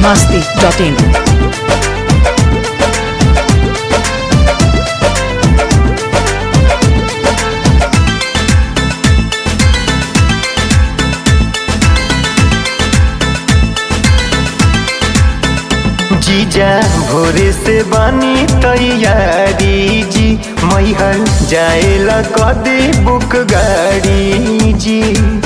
masti.in. जीजा भोरे से बानी तैयारी जी मैहर जाएला कदे बुक गाड़ी जी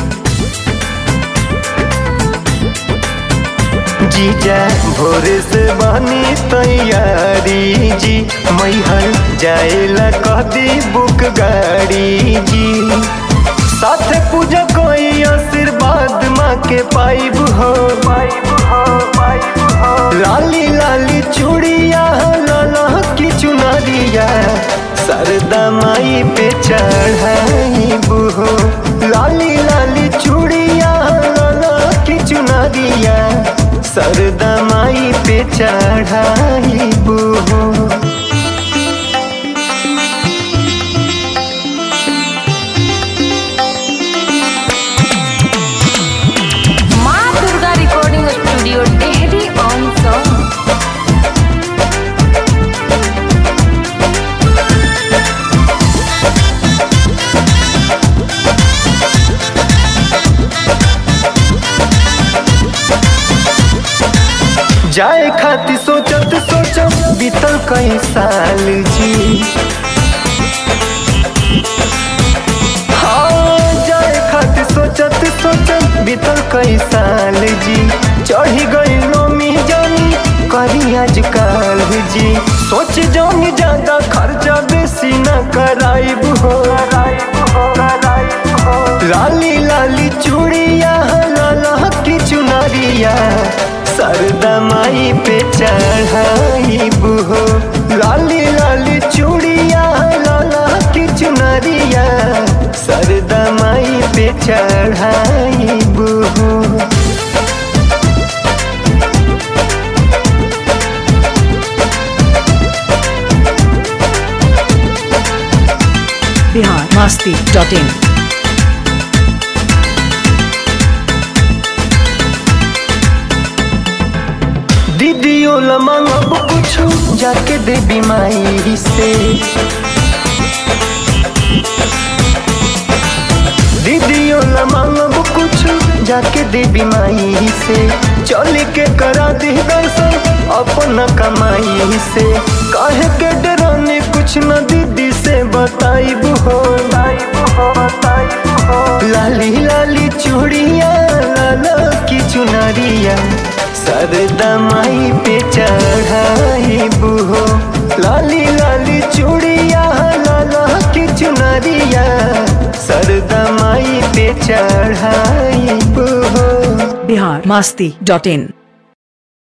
जीजा भोरे से बानी तैयारी जी मैहर जाएला कदे बुक गाड़ी जी साथे पूजा कोई आशीर्वाद माँ के पाइब हो पाइब हो पाइब हो लाली लाली चूड़िया लाला की चुनरिया सरदा माई पे चढ़ाई बुहो लाली लाली चूड़िया लाला की चुनरिया सरदा माई पे चढ़ाई बुहो माँ Durga recording studio Dehri on Sone जाए खाती सोचत सोचत बीतल कई साल जी हाँ जाए खाती सोचत सोचत बीतल कई साल जी चढ़ी गई नोमी जानी करी आजकल जी सोच जानी ज्यादा खर्चा बेसी न कराइब हो लाली लाली चूड़िया लाला की चुनरिया सरदा माई पे चढ़ाई बुहो लाली लाली चूड़िया लाला की चुनरिया सरदा माई पे चढ़ाई बुहो Bihar masti.in. दीदियों लमांगब कुछ जाके देवी माई से दीदियों लमांगब कुछ जाके देवी माई से चल के करा दी दर्शन अपन कमाई से काहे के डराने कुछ न दीदी से बताइब हो लाली लाली चूड़िया लाला की चुनरिया सरदा माई पे चढ़ाई बुहो लाली लाली चूड़िया लाला की चुनरिया सरदा माई पे चढ़ाई बुहो Bihar masti.in.